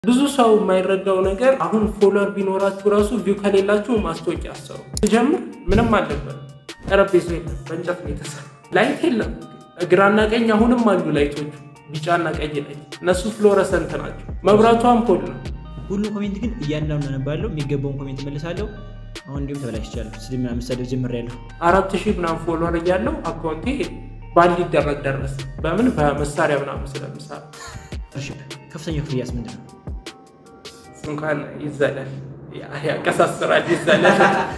ብዙ ሰው የማይረዳው ነገር አሁን ፎሎወር ቢኖራችሁ ራሱ ቪው ከሌላችሁ ማስታወቂያ አሰሩ። ስጀምር ምንም አልነበር። ጠረጴዛ የለም፣ በእንጨት ነው የተሰራ። ላይት የለም። ግራና ቀኝ አሁንም አሉ ላይቶቹ፣ ቢጫና ቀይ ላይ እነሱ ፍሎረሰንት ናቸው። መብራቱ አምፖል ነው። ሁሉ ኮሜንት ግን እያንዳንዱ አነባለሁ። የሚገባውን ኮሜንት መልሳለሁ። አሁን እንዲሁም ተበላሽቻለሁ። ስድብ ምናምን መሳደብ ጀምሬያለሁ። አራት ሺህ ምናምን ፎሎወር እያለው አካውንቴ ባንድ ሊደረግ ደረሰ። በምን በመሳሪያ ምናምን ስለምሰራ ከፍተኛው ክፍያስ ምንድን ነው? እንኳን ይዘላል፣ ያቀሳስራል፣ ይዘላል።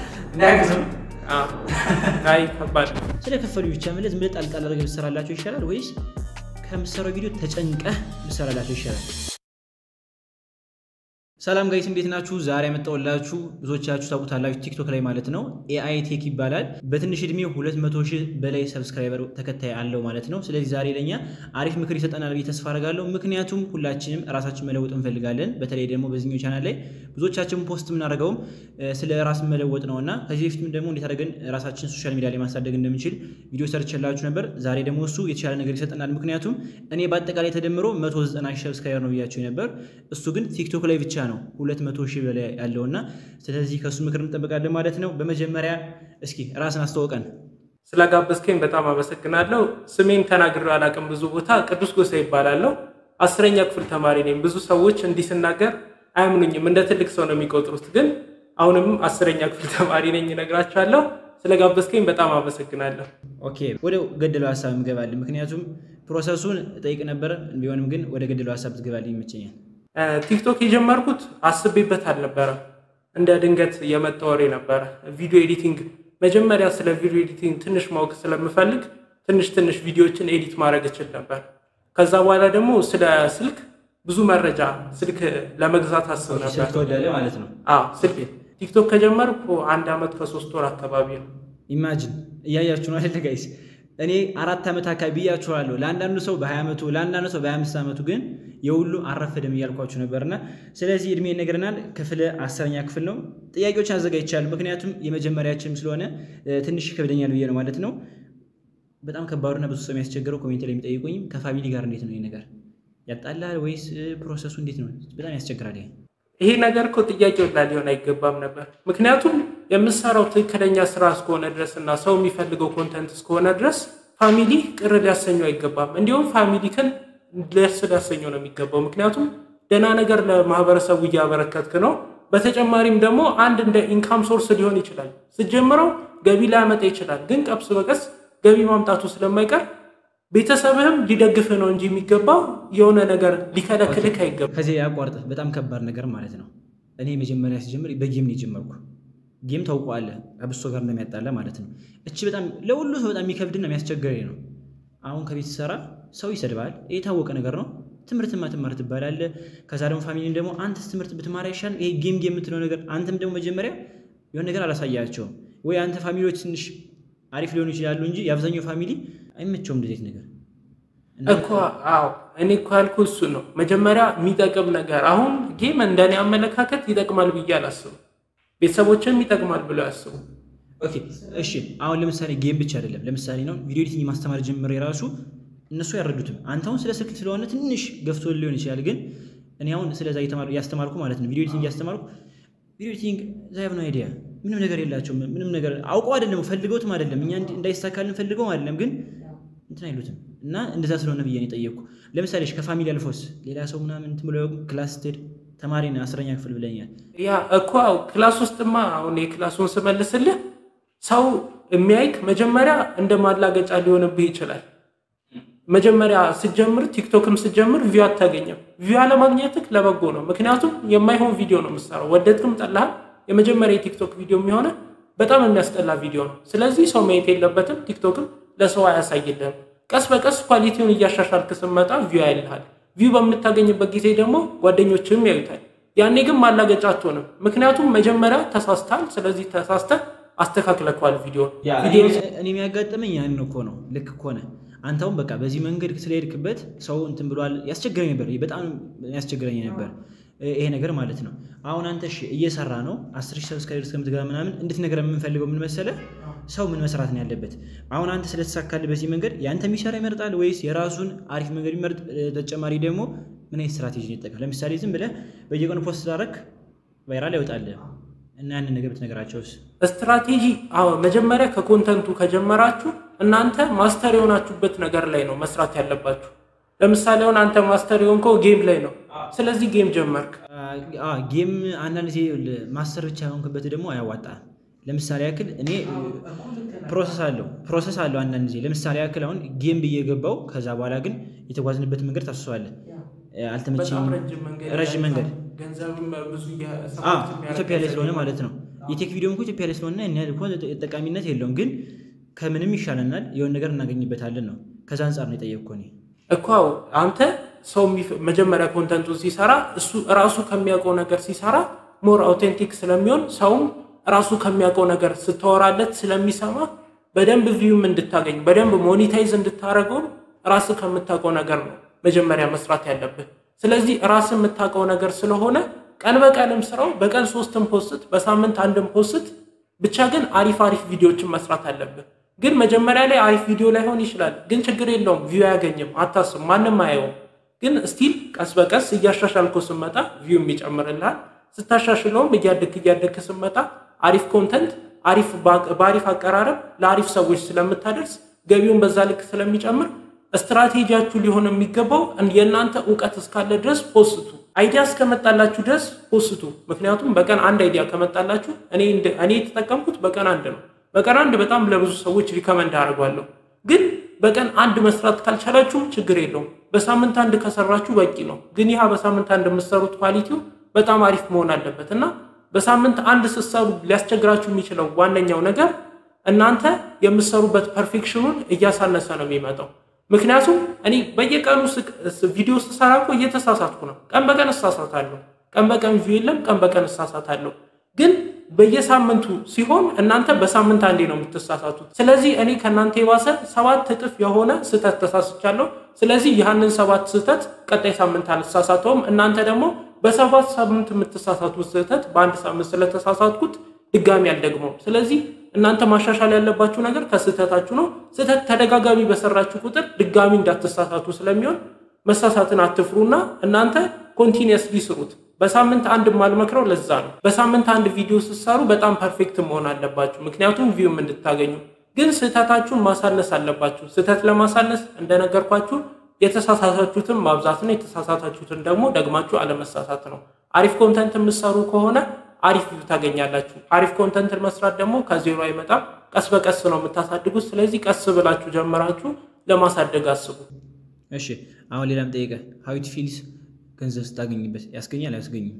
አይ ከባድ ነው። ስለ ከፈሉ ብቻ መለስ ምለ ጣልቃል አድርገህ ብትሰራላቸው ይሻላል ወይስ ከምትሰራው ቪዲዮ ተጨንቀህ ብትሰራላቸው ይሻላል? ሰላም ጋይስ እንዴት ናችሁ? ዛሬ ያመጣሁላችሁ ብዙዎቻችሁ ታውቁታላችሁ ቲክቶክ ላይ ማለት ነው። ኤአይ ቴክ ይባላል። በትንሽ እድሜ 200 ሺህ በላይ ሰብስክራይበር ተከታይ አለው ማለት ነው። ስለዚህ ዛሬ ለኛ አሪፍ ምክር ይሰጠናል ብዬ ተስፋ አደርጋለሁ። ምክንያቱም ሁላችንም ራሳችን መለወጥ እንፈልጋለን። በተለይ ደግሞ በዚህኛው ቻናል ላይ ብዙዎቻችን ፖስት የምናደርገውም ስለ ራስ መለወጥ ነው እና ከዚህ በፊትም ደግሞ እንዴት አድርገን ራሳችን ሶሻል ሚዲያ ላይ ማሳደግ እንደምንችል ቪዲዮ ሰርችላችሁ ነበር። ዛሬ ደግሞ እሱ የተሻለ ነገር ይሰጠናል። ምክንያቱም እኔ በአጠቃላይ ተደምሮ 190 ሺህ ሰብስክራይበር ነው ብያቸው ነበር። እሱ ግን ቲክቶክ ላይ ብቻ ነው ነው 200 ሺህ በላይ ያለውና ስለዚህ ከእሱ ምክር እንጠብቃለን ማለት ነው። በመጀመሪያ እስኪ ራስን አስተዋውቀን። ስለጋበዝከኝ በጣም አመሰግናለሁ። ስሜን ተናግሬ አላውቅም ብዙ ቦታ። ቅዱስ ጎሳ ይባላለሁ። አስረኛ ክፍል ተማሪ ነኝ። ብዙ ሰዎች እንዲህ ስናገር አያምኑኝም፣ እንደ ትልቅ ሰው ነው የሚቆጥሩት። ግን አሁንም አስረኛ ክፍል ተማሪ ነኝ እነግራቸዋለሁ። ስለጋበዝከኝ በጣም አመሰግናለሁ። ኦኬ ወደ ገደለው ሀሳብ እንገባለን። ምክንያቱም ፕሮሰሱን እጠይቅ ነበር፣ ቢሆንም ግን ወደ ገደለው ሀሳብ ትገባልኝ ይመቸኛል። ቲክቶክ የጀመርኩት አስቤበት አልነበረም። እንደ ድንገት የመጣ ወሬ ነበረ። ቪዲዮ ኤዲቲንግ መጀመሪያ ስለ ቪዲዮ ኤዲቲንግ ትንሽ ማወቅ ስለምፈልግ ትንሽ ትንሽ ቪዲዮዎችን ኤዲት ማድረግ እችል ነበር። ከዛ በኋላ ደግሞ ስለ ስልክ ብዙ መረጃ ስልክ ለመግዛት አስብ ነበር። ስልክ ትወዳለህ ማለት ነው? አዎ ስልክ ቲክቶክ ከጀመርኩ አንድ ዓመት ከሶስት ወር አካባቢ ነው። ኢማጂን እያያችሁ ነው አይደለ ጋይስ? እኔ አራት ዓመት አካባቢ ብያችኋለሁ። ለአንዳንዱ ሰው በ20 ዓመቱ ለአንዳንዱ ሰው በ25 ዓመቱ ግን የሁሉ አረፈደም እያልኳችሁ ነበርና ስለዚህ እድሜ ይነግረናል። ክፍል አስረኛ ክፍል ነው። ጥያቄዎችን አዘጋጅቻለሁ። ምክንያቱም የመጀመሪያችንም ስለሆነ ትንሽ ይከብደኛል ብዬ ነው ማለት ነው። በጣም ከባዱና ብዙ ሰው የሚያስቸግረው ኮሜንት ላይ የሚጠይቁኝም ከፋሚሊ ጋር እንዴት ነው ይህ ነገር ያጣላል ወይስ ፕሮሰሱ እንዴት ነው? በጣም ያስቸግራል። ይሄ ነገር እኮ ጥያቄው ላይ ሊሆን አይገባም ነበር። ምክንያቱም የምሰራው ትክክለኛ ስራ እስከሆነ ድረስ እና ሰው የሚፈልገው ኮንተንት እስከሆነ ድረስ ፋሚሊ ቅር ሊያሰኘው አይገባም። እንዲሁም ፋሚሊ ክን ደስ ሊያሰኘው ነው የሚገባው። ምክንያቱም ደህና ነገር ለማህበረሰቡ እያበረከትክ ነው። በተጨማሪም ደግሞ አንድ እንደ ኢንካም ሶርስ ሊሆን ይችላል። ስጀምረው ገቢ ላያመጣ ይችላል፣ ግን ቀስ በቀስ ገቢ ማምጣቱ ስለማይቀር ቤተሰብህም ሊደግፍህ ነው እንጂ የሚገባው የሆነ ነገር ሊከለክልህ አይገባም። ከዚህ ያቋርጥ በጣም ከባድ ነገር ማለት ነው። እኔ መጀመሪያ ሲጀምር በጌም ነው የጀመርኩ። ጌም ታውቀዋለህ፣ ከብሶ ጋር እንደሚያጣላ ማለት ነው። እቺ በጣም ለሁሉ ሰው በጣም የሚከብድና የሚያስቸግረኝ ነው። አሁን ከቤት ሰራ ሰው ይሰድባል፣ የታወቀ ነገር ነው። ትምህርትማ ትማር ትባላለህ። ከዛ ደግሞ ፋሚሊን ደግሞ አንተስ ትምህርት ብትማር አይሻልም? ይሄ ጌም ጌም የምትለው ነገር አንተም ደግሞ መጀመሪያ የሆነ ነገር አላሳያቸውም ወይ አንተ ፋሚሊዎች ትንሽ አሪፍ ሊሆኑ ይችላሉ እንጂ የአብዛኛው ፋሚሊ አይመቸውም እንደዚህ ነገር እኮ። አዎ እኔ እኮ ያልኩ እሱ ነው። መጀመሪያ የሚጠቅም ነገር አሁን ጌም እንደኔ አመለካከት ይጠቅማል ብዬ አላስብም። ቤተሰቦችም ይጠቅማል ብለው ያስቡ። ኦኬ እሺ። አሁን ለምሳሌ ጌም ብቻ አይደለም። ለምሳሌ ነው ቪዲዮ ኤዲቲንግ ማስተማር ጀምሬ የራሱ እነሱ ያረዱትም አንተ አሁን ስለ ስልክ ስለሆነ ትንሽ ገፍቶ ሊሆን ይችላል። ግን እኔ አሁን ስለዛ እያስተማርኩ ማለት ነው ቪዲዮ ኤዲቲንግ እያስተማርኩ ቪዲዮ ኤዲቲንግ ዛይብ ነው አይዲያ ምንም ነገር የላቸውም። ምንም ነገር አውቀው አይደለም ፈልገውትም አይደለም እኛ እንዳይሳካልን ፈልገው አይደለም ግን እንትን አይሉትም እና እንደዛ ስለሆነ ብዬ ነው የጠየቅኩ። ለምሳሌ ከፋሚሊ አልፎስ ሌላ ሰው ምናምን እንትን ብሎ ክላስ ስትሄድ ተማሪ ነህ አስረኛ ክፍል ብለኛል። ያ እኮ ክላስ ውስጥማ አሁን የክላሱን ስመልስልህ ሰው የሚያይክ መጀመሪያ እንደ ማላገጫ ሊሆንብህ ይችላል። መጀመሪያ ስጀምር ቲክቶክም ስጀምር ቪው አታገኘም። ቪው አለማግኘትህ ለበጎ ነው። ምክንያቱም የማይሆን ቪዲዮ ነው የምሰራው። ወደድክም ጠላህም የመጀመሪያ የቲክቶክ ቪዲዮ የሚሆነ በጣም የሚያስጠላ ቪዲዮ ነው። ስለዚህ ሰው ማየት የለበትም። ቲክቶክም ለሰው አያሳይልህም። ቀስ በቀስ ኳሊቲውን እያሻሻልክ ስትመጣ ቪው ያይልሃል። ቪው በምታገኝበት ጊዜ ደግሞ ጓደኞችም ያዩታል። ያኔ ግን ማላገጫ አትሆንም። ምክንያቱም መጀመሪያ ተሳስተሃል። ስለዚህ ተሳስተህ አስተካክለከዋል ቪዲዮ እኔ የሚያጋጥመኝ ያን እኮ ነው። ልክ እኮ ነህ አንተውም በቃ በዚህ መንገድ ስለሄድክበት ሰው እንትን ብሏል። ያስቸግረኝ ነበር፣ በጣም ያስቸግረኝ ነበር። ይሄ ነገር ማለት ነው። አሁን አንተ እሺ እየሰራ ነው አስር ሺህ ሰብስክራይበር እስከምትገባ ምናምን እንድትነግረ የምንፈልገው ምን መሰለህ፣ ሰው ምን መስራት ነው ያለበት። አሁን አንተ ስለተሳካልህ በዚህ መንገድ የአንተ የሚሰራ ይመርጣል ወይስ የራሱን አሪፍ መንገድ ይመርጥ? ተጨማሪ ደግሞ ምን አይነት ስትራቴጂ ይጠቀም? ለምሳሌ ዝም ብለህ በየቀኑ ፖስት ስላደረግ ቫይራል ያወጣልህ እና ያንን ነገር ብትነግራቸውስ? ስትራቴጂ አዎ፣ መጀመሪያ ከኮንተንቱ ከጀመራችሁ እናንተ ማስተር የሆናችሁበት ነገር ላይ ነው መስራት ያለባችሁ። ለምሳሌ አሁን አንተ ማስተር የሆንከው ጌም ላይ ነው። ስለዚህ ጌም ጀመርክ። ጌም አንዳንድ ጊዜ ማስተር ብቻ የሆንክበት ደግሞ አያዋጣም። ለምሳሌ ያክል እኔ ፕሮሰስ አለው ፕሮሰስ አለው አንዳንድ ጊዜ ለምሳሌ ያክል አሁን ጌም ብዬ ገባው ከዛ በኋላ ግን የተጓዝንበት መንገድ ታስሰዋለህ አልተመቸኝም። ረዥም መንገድ ኢትዮጵያ ላይ ስለሆነ ማለት ነው። የቴክ ቪዲዮ እንኳ ኢትዮጵያ ላይ ስለሆነ ያን ያህል እኮ ጠቃሚነት የለውም፣ ግን ከምንም ይሻለናል የሆነ ነገር እናገኝበታለን ነው። ከዛ አንጻር ነው የጠየቅኩህ እኔ እኮ አንተ ሰው መጀመሪያ ኮንተንቱን ሲሰራ እሱ ራሱ ከሚያውቀው ነገር ሲሰራ ሞር አውቴንቲክ ስለሚሆን ሰውም ራሱ ከሚያውቀው ነገር ስተወራለት ስለሚሰማ በደንብ ቪዩም እንድታገኝ በደንብ ሞኒታይዝ እንድታደርገውም ራስ ከምታውቀው ነገር ነው መጀመሪያ መስራት ያለብህ። ስለዚህ ራስ የምታውቀው ነገር ስለሆነ ቀን በቀንም ስራው በቀን ሶስትም ፖስት በሳምንት አንድም ፖስት ብቻ ግን አሪፍ አሪፍ ቪዲዮዎችን መስራት አለብህ። ግን መጀመሪያ ላይ አሪፍ ቪዲዮ ላይሆን ይችላል፣ ግን ችግር የለውም ቪው አያገኝም፣ አታስብ፣ ማንም አየውም። ግን ስቲል ቀስ በቀስ እያሻሻልኮ ስመጣ ቪው ይጨምርልሃል። ስታሻሽለውም እያደግ እያደግ ስመጣ አሪፍ ኮንተንት አሪፍ በአሪፍ አቀራረብ ለአሪፍ ሰዎች ስለምታደርስ ገቢውን በዛ ልክ ስለሚጨምር ስትራቴጂያችሁ ሊሆን የሚገባው የእናንተ እውቀት እስካለ ድረስ ፖስቱ። አይዲያ እስከመጣላችሁ ድረስ ፖስቱ። ምክንያቱም በቀን አንድ አይዲያ ከመጣላችሁ እኔ የተጠቀምኩት በቀን አንድ ነው። በቀን አንድ በጣም ለብዙ ሰዎች ሪከመንድ አደርጓለሁ። ግን በቀን አንድ መስራት ካልቻላችሁም ችግር የለውም። በሳምንት አንድ ከሰራችሁ በቂ ነው። ግን ይህ በሳምንት አንድ የምትሰሩት ኳሊቲው በጣም አሪፍ መሆን አለበት እና በሳምንት አንድ ስትሰሩ ሊያስቸግራችሁ የሚችለው ዋነኛው ነገር እናንተ የምትሰሩበት ፐርፌክሽኑን እያሳነሰ ነው የሚመጣው። ምክንያቱም እኔ በየቀኑ ቪዲዮ ስሰራ እኮ እየተሳሳትኩ ነው። ቀን በቀን እሳሳታለሁ። ቀን በቀን ቪው የለም፣ ቀን በቀን እሳሳታለሁ። ግን በየሳምንቱ ሲሆን እናንተ በሳምንት አንዴ ነው የምትሳሳቱት። ስለዚህ እኔ ከእናንተ የባሰ ሰባት እጥፍ የሆነ ስህተት ተሳስቻለሁ። ስለዚህ ያህንን ሰባት ስህተት ቀጣይ ሳምንት አልሳሳተውም። እናንተ ደግሞ በሰባት ሳምንት የምትሳሳቱት ስህተት በአንድ ሳምንት ስለተሳሳትኩት ድጋሚ አልደግመውም። ስለዚህ እናንተ ማሻሻል ያለባችሁ ነገር ከስህተታችሁ ነው። ስህተት ተደጋጋሚ በሰራችሁ ቁጥር ድጋሚ እንዳትሳሳቱ ስለሚሆን መሳሳትን አትፍሩና እናንተ ኮንቲኒየስሊ ስሩት። በሳምንት አንድ ማልመክረው ለዛ ነው። በሳምንት አንድ ቪዲዮ ስትሰሩ በጣም ፐርፌክት መሆን አለባችሁ፣ ምክንያቱም ቪውም እንድታገኙ። ግን ስህተታችሁን ማሳነስ አለባችሁ። ስህተት ለማሳነስ እንደነገርኳችሁ የተሳሳታችሁትን ማብዛት ነው። የተሳሳታችሁትን ደግሞ ደግማችሁ አለመሳሳት ነው። አሪፍ ኮንተንት የምትሰሩ ከሆነ አሪፍ ቪው ታገኛላችሁ። አሪፍ ኮንተንትን መስራት ደግሞ ከዜሮ አይመጣም። ቀስ በቀስ ነው የምታሳድጉት። ስለዚህ ቀስ ብላችሁ ጀምራችሁ ለማሳደግ አስቡ። እሺ አሁን ሌላም ጠይቀህ ሀዊት ፊልስ ገንዘብ ስታገኝበት ያስገኛል አያስገኝም?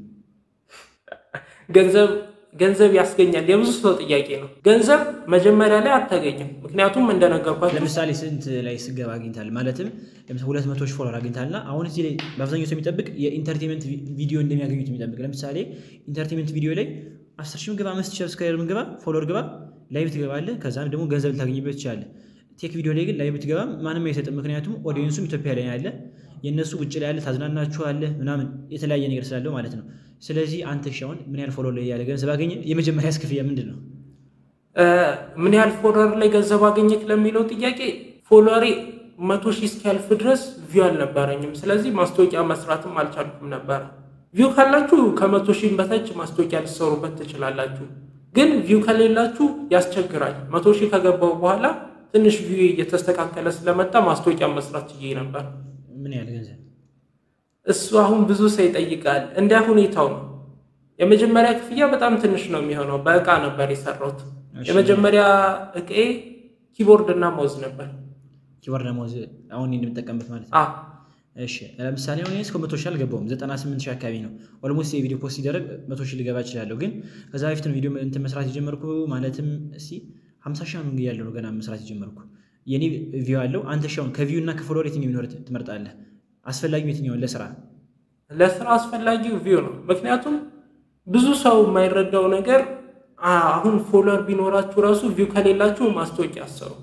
ገንዘብ ገንዘብ ያስገኛል የብዙ ሰው ጥያቄ ነው። ገንዘብ መጀመሪያ ላይ አታገኝም። ምክንያቱም እንደነገርኳችሁ ለምሳሌ ስንት ላይ ስገባ አግኝታል ማለትም ለምሳሌ ሁለት መቶ ሺህ ፎሎወር አግኝታልና አሁን እዚህ ላይ በአብዛኛው ሰው የሚጠብቅ የኢንተርቴንመንት ቪዲዮ እንደሚያገኙት የሚጠብቅ ለምሳሌ ኢንተርቴንመንት ቪዲዮ ላይ አስር ሺህ ግባ አምስት ሺህ ሰብስክራይበር ግባ ፎሎወር ግባ ላይቭ ትገባለህ ከዛም ደግሞ ገንዘብ ልታገኝበት ትችላለህ። ቴክ ቪዲዮ ላይ ግን ላይቭ ትገባ ማንም አይሰጥም። ምክንያቱም ኦዲየንሱም ኢትዮጵያ ላይ ያለ የእነሱ ውጭ ላይ ያለ ታዝናናችኋለህ ምናምን የተለያየ ነገር ስላለው ማለት ነው። ስለዚህ አንተ ሻውን ምን ያህል ፎሎወር ላይ ያለ ገንዘብ አገኘ? የመጀመሪያ ክፍያ ምንድን ነው? ምን ያህል ፎሎወር ላይ ገንዘብ አገኘክ ለሚለው ጥያቄ ፎሎወሬ መቶ ሺህ እስኪያልፍ ድረስ ቪው አልነበረኝም። ስለዚህ ማስታወቂያ መስራትም አልቻልኩም ነበረ። ቪው ካላችሁ ከመቶ ሺህ በታች ማስታወቂያ ልትሰሩበት ትችላላችሁ። ግን ቪው ከሌላችሁ ያስቸግራል። መቶ ሺህ ከገባው በኋላ ትንሽ ቪው እየተስተካከለ ስለመጣ ማስታወቂያ መስራት ችዬ ነበር። ምን ያህል ገንዘብ? እሱ አሁን ብዙ ሰው ይጠይቃል። እንደ ሁኔታው ነው። የመጀመሪያ ክፍያ በጣም ትንሽ ነው የሚሆነው። በእቃ ነበር የሰራሁት። የመጀመሪያ እቃዬ ኪቦርድ እና ማውዝ ነበር። ኪቦርድ እና ማውዝ አሁን የምጠቀምበት ማለት ነው። አዎ እሺ ለምሳሌ አሁን እስከ መቶ ሺህ አልገባውም። ዘጠና ስምንት ሺህ አካባቢ ነው። ኦልሞስት የቪዲዮ ፖስት ሲደረግ መቶ ሺህ ልገባ እችላለሁ። ግን ከዛ በፊት ነው ቪዲዮ እንትን መስራት የጀመርኩ ማለትም እስኪ ሀምሳ ሺህ ምን ያለው ነው ገና መስራት የጀመርኩ የኔ ቪው አለው። አንተ ሻውን ከቪው እና ከፎሎወር የትኛው ቢኖር ትመርጣለህ? አስፈላጊው የትኛውን ለስራ ለስራ አስፈላጊው ቪው ነው። ምክንያቱም ብዙ ሰው የማይረዳው ነገር አሁን ፎሎወር ቢኖራችሁ ራሱ ቪው ከሌላችሁ ማስታወቂያ አሰሩ።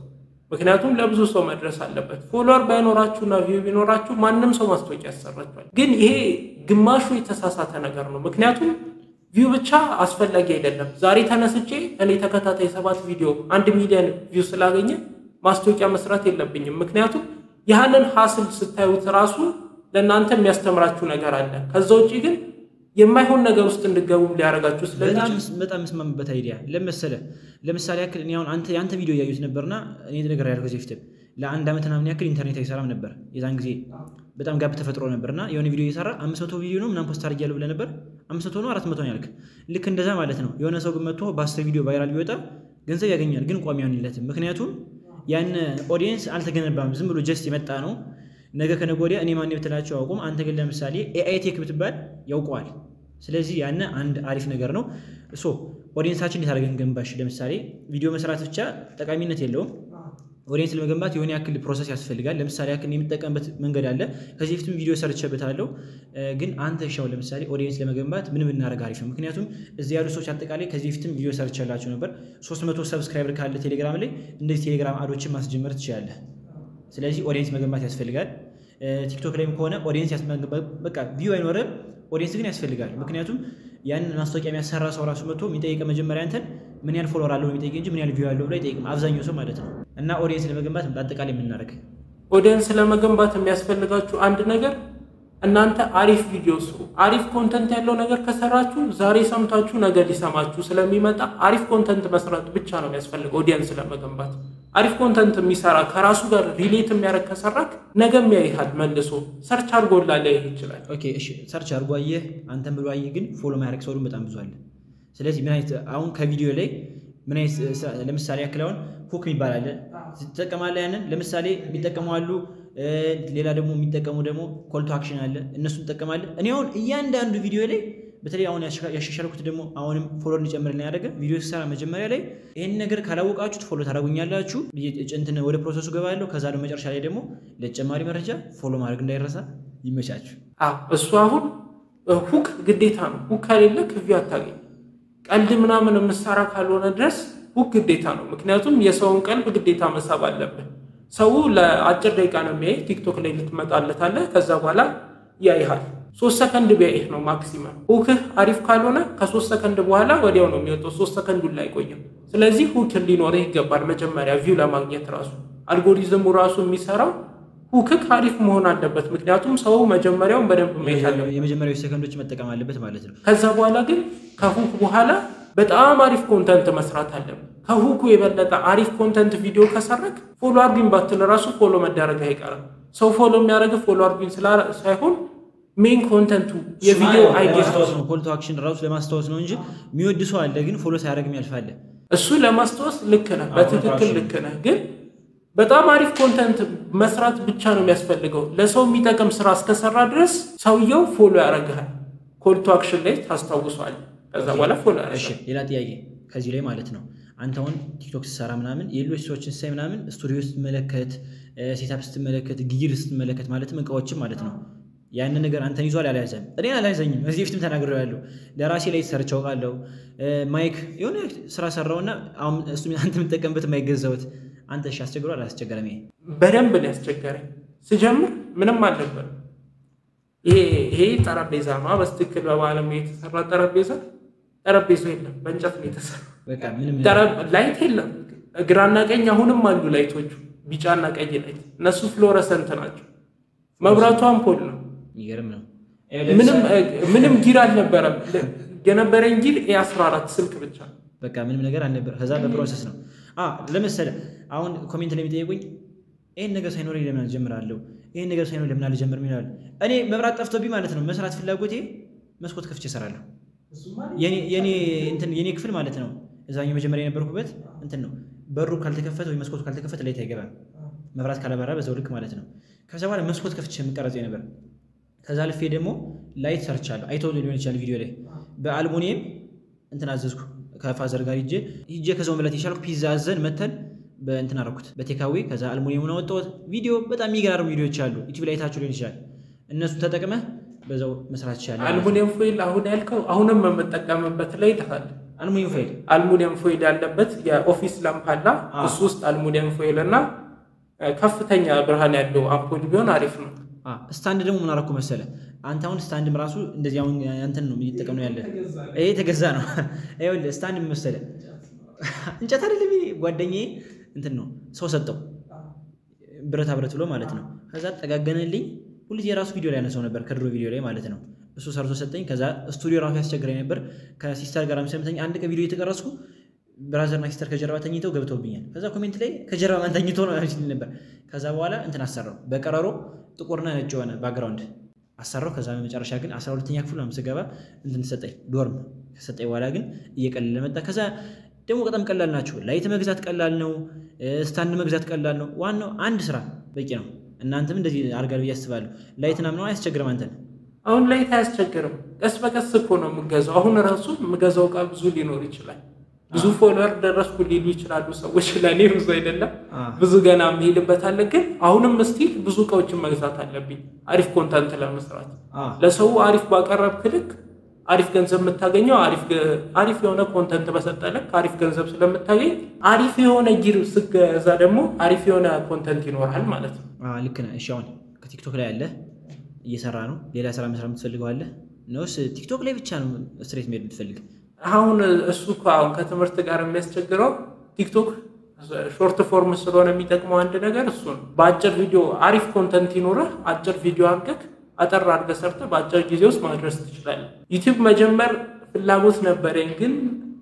ምክንያቱም ለብዙ ሰው መድረስ አለበት። ፎሎወር ባይኖራችሁና ቪው ቢኖራችሁ ማንም ሰው ማስታወቂያ ያሰራችኋል። ግን ይሄ ግማሹ የተሳሳተ ነገር ነው። ምክንያቱም ቪው ብቻ አስፈላጊ አይደለም። ዛሬ ተነስቼ እኔ ተከታታይ ሰባት ቪዲዮ አንድ ሚሊዮን ቪው ስላገኘ ማስታወቂያ መስራት የለብኝም። ምክንያቱም ያህንን ሀስል ስታዩት ራሱ ለእናንተ የሚያስተምራችሁ ነገር አለ። ከዛ ውጭ ግን የማይሆን ነገር ውስጥ እንድገቡም ሊያደርጋችሁ ስለሚችል በጣም የምስማምበት አይዲያ ለመሰለ ለምሳሌ ያክል እኔ አሁን አንተ የአንተ ቪዲዮ እያዩት ነበርና እኔ ነገር ያልኩ ከዚህ በፊትም ለአንድ ዓመት ምናምን ያክል ኢንተርኔት አይሰራም ነበር። የዛን ጊዜ በጣም ጋብ ተፈጥሮ ነበርና የሆነ ቪዲዮ እየሰራ አምስት መቶ ቪዲዮ ነው ምናምን ፖስት አድርጊያለሁ ብለህ ነበር። አምስት መቶ ነው አራት መቶ ነው ያልክ። ልክ እንደዛ ማለት ነው። የሆነ ሰው ግን መጥቶ በአስር ቪዲዮ ቫይራል ቢወጣ ገንዘብ ያገኛል፣ ግን ቋሚ አይሆንለትም። ምክንያቱም ያን ኦዲየንስ አልተገነባም፣ ዝም ብሎ ጀስት የመጣ ነው። ነገ ከነገ ወዲያ እኔ ማን ብትላቸው አያውቁም። አንተ ግን ለምሳሌ ኤአይ ቴክ ብትባል ያውቀዋል። ስለዚህ ያን አንድ አሪፍ ነገር ነው። ሶ ኦዲየንሳችን እንዴት አድርገን ገንባሽ? ለምሳሌ ቪዲዮ መስራት ብቻ ጠቃሚነት የለውም። ኦዲየንስ ለመገንባት የሆነ ያክል ፕሮሰስ ያስፈልጋል። ለምሳሌ ያክል የምጠቀምበት መንገድ አለ። ከዚህ በፊትም ቪዲዮ ሰርቼበታለሁ። ግን አንተ ሻው ለምሳሌ ኦዲየንስ ለመገንባት ምን ብናደርግ አሪፍ ነው? ምክንያቱም እዚህ ያሉ ሰዎች አጠቃላይ ከዚህ በፊትም ቪዲዮ ሰርቼላቸው ነበር። 300 ሰብስክራይበር ካለ ቴሌግራም ላይ እንደዚህ ቴሌግራም አዶችን ማስጀመር ትችላለህ። ስለዚህ ኦዲየንስ መገንባት ያስፈልጋል። ቲክቶክ ላይም ከሆነ ኦዲየንስ በቃ ቪው አይኖርም፣ ኦዲየንስ ግን ያስፈልጋል። ምክንያቱም ያንን ማስታወቂያ የሚያሰራ ሰው ራሱ መጥቶ የሚጠይቀ መጀመሪያ አንተን ምን ያህል ፎሎወር አለው የሚጠይቅ እንጂ ምን ያህል ቪው አለው ብሎ አይጠይቅም፣ አብዛኛው ሰው ማለት ነው። እና ኦዲየንስ ለመገንባት በአጠቃላይ የምናደርግ ኦዲየንስ ለመገንባት የሚያስፈልጋችሁ አንድ ነገር እናንተ አሪፍ ቪዲዮ ስሩ። አሪፍ ኮንተንት ያለው ነገር ከሰራችሁ ዛሬ ሰምታችሁ ነገ ሊሰማችሁ ስለሚመጣ አሪፍ ኮንተንት መስራት ብቻ ነው የሚያስፈልገው ኦዲየንስ ለመገንባት። አሪፍ ኮንተንት የሚሰራ ከራሱ ጋር ሪሌት የሚያደርግ ከሰራክ ነገም ያይሃል መልሶ ሰርች አድርጎላ ሊያይህ ይችላል። ኦኬ እሺ፣ ሰርች አድርጎ አየህ፣ አንተን ብሎ አየህ፣ ግን ፎሎ ማያደርግ ሰው በጣም ብዙ አለ። ስለዚህ ምን አይነት አሁን ከቪዲዮ ላይ ምን አይነት ለምሳሌ ያክል አሁን ሁክ የሚባል አለ ትጠቀማለህ። ያንን ለምሳሌ የሚጠቀሙ አሉ። ሌላ ደግሞ የሚጠቀሙ ደግሞ ኮልቶ አክሽን አለ። እነሱን ትጠቀማለህ። እኔ አሁን እያንዳንዱ ቪዲዮ ላይ በተለይ አሁን ያሻሻልኩት ደግሞ አሁንም ፎሎ እንዲጨምርልን ያደረገ ቪዲዮ ስሰራ መጀመሪያ ላይ ይህን ነገር ካላወቃችሁት ፎሎ ታደርጉኛላችሁ። እንትን ወደ ፕሮሰሱ ገባለሁ። ከዛ ደግሞ መጨረሻ ላይ ደግሞ ለተጨማሪ መረጃ ፎሎ ማድረግ እንዳይረሳ። ይመቻችሁ። እሱ አሁን ሁክ ግዴታ ነው። ሁክ ከሌለ ክቪው አታገኝ። ቀልድ ምናምን የምሰራ ካልሆነ ድረስ ሁክ ግዴታ ነው። ምክንያቱም የሰውን ቀልብ ግዴታ መሳብ አለብን። ሰው ለአጭር ደቂቃ ነው የሚያይ። ቲክቶክ ላይ ልትመጣለታለህ። ከዛ በኋላ ያይሃል። ሶስት ሰከንድ ቢያይህ ነው ማክሲመም። ሁክህ አሪፍ ካልሆነ ከሶስት ሰከንድ በኋላ ወዲያው ነው የሚወጣው። ሶስት ሰከንዱን ላይ አይቆይም። ስለዚህ ሁክ ሊኖርህ ይገባል። መጀመሪያ ቪው ለማግኘት ራሱ አልጎሪዝሙ ራሱ የሚሰራው ሁክክ አሪፍ መሆን አለበት። ምክንያቱም ሰው መጀመሪያውን በደንብ ማየት አለበት። የመጀመሪያዊ ሰከንዶች መጠቀም አለበት ማለት ነው። ከዛ በኋላ ግን ከሁክ በኋላ በጣም አሪፍ ኮንተንት መስራት አለብን። ከሁኩ የበለጠ አሪፍ ኮንተንት ቪዲዮ ከሰረክ ፎሎ አርጉኝ ባትል ራሱ ፎሎ መደረግ አይቀርም። ሰው ፎሎ የሚያደርግ ፎሎ አርጉኝ ሳይሆን ሜን ኮንተንቱ የቪዲዮ አይዲያ ነው። ኮል ቱ አክሽን ራሱ ለማስታወስ ነው እንጂ የሚወድ ሰው አለ፣ ግን ፎሎ ሳያደርግ ያልፋለ። እሱ ለማስታወስ ልክ ነህ፣ በትክክል ልክ ነህ። ግን በጣም አሪፍ ኮንተንት መስራት ብቻ ነው የሚያስፈልገው። ለሰው የሚጠቅም ስራ እስከሰራ ድረስ ሰውየው ፎሎ ያደርግሃል። ኮል ቱ አክሽን ላይ ታስታውሷል። ከዛ በኋላ ፎሎ ያደርጋል። ሌላ ጥያቄ ከዚህ ላይ ማለት ነው አንተ አሁን ቲክቶክ ስትሰራ ምናምን የሌሎች ሰዎችን ሳይ ምናምን ስቱዲዮ ስትመለከት፣ ሴታፕ ስትመለከት፣ ጊር ስትመለከት ማለትም እቃዎችም ማለት ነው ያንን ነገር አንተን ይዟል አልያዘም? እኔን አልያዘኝም። እዚህ በፊትም ተናግሬያለሁ። ለራሴ ላይ ሰርች አውቃለሁ። ማይክ የሆነ ስራ ሰራውና አሁን እሱ አንተ የምጠቀምበት የማይገዛውት አንተ እሺ፣ አስቸግሮ አላስቸገረም? ይሄ በደንብ ነው ያስቸገረኝ። ስጀምር ምንም አልነበረም። ይሄ ጠረጴዛ ነው በስትክክል በባለም የተሰራ ጠረጴዛ። ጠረጴዛው የለም፣ በእንጨት ነው የተሰራ። ላይት የለም፣ ግራና ቀኝ አሁንም አሉ ላይቶቹ፣ ቢጫና ቀይ ላይት። እነሱ ፍሎረሰንት ናቸው። መብራቱ አምፖል ነው። ይገርም ነው። ምንም ጊር አልነበረም። የነበረኝ ጊር ኤ14 ስልክ ብቻ በቃ ምንም ነገር አልነበረ። ከዛ በፕሮሰስ ነው ለመሰለ አሁን ኮሜንት ላይ የሚጠይቁኝ ይህን ነገር ሳይኖር ለምን አልጀምራለሁ፣ ይህን ነገር ሳይኖር ለምን አልጀምርም ይላሉ። እኔ መብራት ጠፍቶብኝ ማለት ነው መስራት ፍላጎቴ መስኮት ከፍቼ እሰራለሁ። የኔ ክፍል ማለት ነው እዛኛው መጀመሪያ የነበርኩበት እንትን ነው። በሩ ካልተከፈተ ወይ መስኮቱ ካልተከፈተ ላይት አይገባም። መብራት ካላበራ በዛው ልክ ማለት ነው። ከዛ በኋላ መስኮት ከፍቼ የምቀረጽ ነበር። ከዛ ልፌ ደግሞ ላይት ሰርቻለሁ። አይቶ ሊሆን ይችላል ቪዲዮ ላይ በአልሙኒየም እንትን አዘዝኩ ከፋዘር ጋር ሂጄ ሂጄ ከዛው መብላት የቻልኩ ፒዛ አዘን መተን በእንትን አደረኩት በቴካዌ ከዛ አልሙኒየሙን አወጣሁት። ቪዲዮ በጣም የሚገራሩ ቪዲዮዎች አሉ ዩቲዩብ ላይ ታችሁ ሊሆን ይችላል። እነሱን ተጠቅመህ በዛው መስራት ይቻላል። አልሙኒየም ፎይል አሁን ያልከው አሁንም የምጠቀምበት ላይ ይልሃል። አልሙኒየም ፎይል አልሙኒየም ፎይል ያለበት የኦፊስ ላምፕ አለ። አዎ። እሱ ውስጥ አልሙኒየም ፎይል እና እ፣ ከፍተኛ ብርሃን ያለው አምፖል ቢሆን አሪፍ ነው። አ፣ ስታንድ ደግሞ ምን አደረኩ መሰለ አንተ አሁን ስታንድም ራሱ እንደዚህ አሁን ያንተን ነው እየተጠቀም ነው ያለ ይሄ የተገዛ ነው ይኸውልህ ስታንድ ምን መሰለ እንጨት አይደለም ይሄ ጓደኛዬ እንትን ነው ሰው ሰጠው ብረታ ብረት ብሎ ማለት ነው ከዛ ጠጋገነልኝ ሁልጊዜ የራሱ ቪዲዮ ላይ ያነሰው ነበር ከድሮ ቪዲዮ ላይ ማለት ነው እሱ ሰርቶ ሰጠኝ ከዛ ስቱዲዮ ራሱ ያስቸግረኝ ነበር ከሲስተር ጋር ሰምተኝ አንድ ቀን ቪዲዮ የተቀረጽኩ ብራዘርና ሲስተር ከጀርባ ተኝተው ገብተውብኛል ከዛ ኮሜንት ላይ ከጀርባ ማን ተኝቶ ነው ሲል ነበር ከዛ በኋላ እንትን አሰራው በቀረሮ ጥቁርና ነጭ የሆነ ባክግራውንድ አሰራው ከዛ በመጨረሻ ግን አስራ ሁለተኛ ክፍል ነው ስገባ እንትን ሰጠኝ ዶርም ከሰጠኝ በኋላ ግን እየቀለለ መጣ ከዛ ደግሞ በጣም ቀላል ናቸው ላይት መግዛት ቀላል ነው ስታንድ መግዛት ቀላል ነው ዋናው አንድ ስራ በቂ ነው እናንተም እንደዚህ አድርጋል ብዬ አስባለሁ ላይትና ምናምን አያስቸግርም አንተን አሁን ላይ አያስቸግርም። ቀስ በቀስ እኮ ነው የምገዛው። አሁን ራሱ የምገዛው እቃ ብዙ ሊኖር ይችላል። ብዙ ፎሎወር ደረስኩ ሊሉ ይችላሉ ሰዎች። ለእኔ ብዙ አይደለም፣ አ። ብዙ ገና የምሄድበት አለ። ግን አሁንም ስቲል ብዙ እቃዎችን መግዛት አለብኝ አሪፍ ኮንተንት ለመስራት። አ፣ ለሰው አሪፍ ባቀረብክ ልክ አሪፍ ገንዘብ የምታገኘው አሪፍ ገ- አሪፍ የሆነ ኮንተንት በሰጠ ልክ አሪፍ ገንዘብ ስለምታገኝ አሪፍ የሆነ ጊር ስገዛ ደግሞ አሪፍ የሆነ ኮንተንት ይኖራል ማለት ነው። አ፣ ልክ ነህ እሺ አሁን ከቲክቶክ ላይ አለ እየሰራ ነው ሌላ ስራ መስራት የምትፈልገው አለ ነውስ ቲክቶክ ላይ ብቻ ነው ስትሬት መሄድ የምትፈልግ አሁን እሱ እኮ አሁን ከትምህርት ጋር የሚያስቸግረው ቲክቶክ ሾርት ፎርም ስለሆነ የሚጠቅመው አንድ ነገር እሱ ነው። በአጭር ቪዲዮ አሪፍ ኮንተንት ይኖረህ አጭር ቪዲዮ አድርገህ አጠር አድርገህ ሰርተህ በአጭር ጊዜ ውስጥ ማድረስ ትችላለህ። ዩቲዩብ መጀመር ፍላጎት ነበረኝ፣ ግን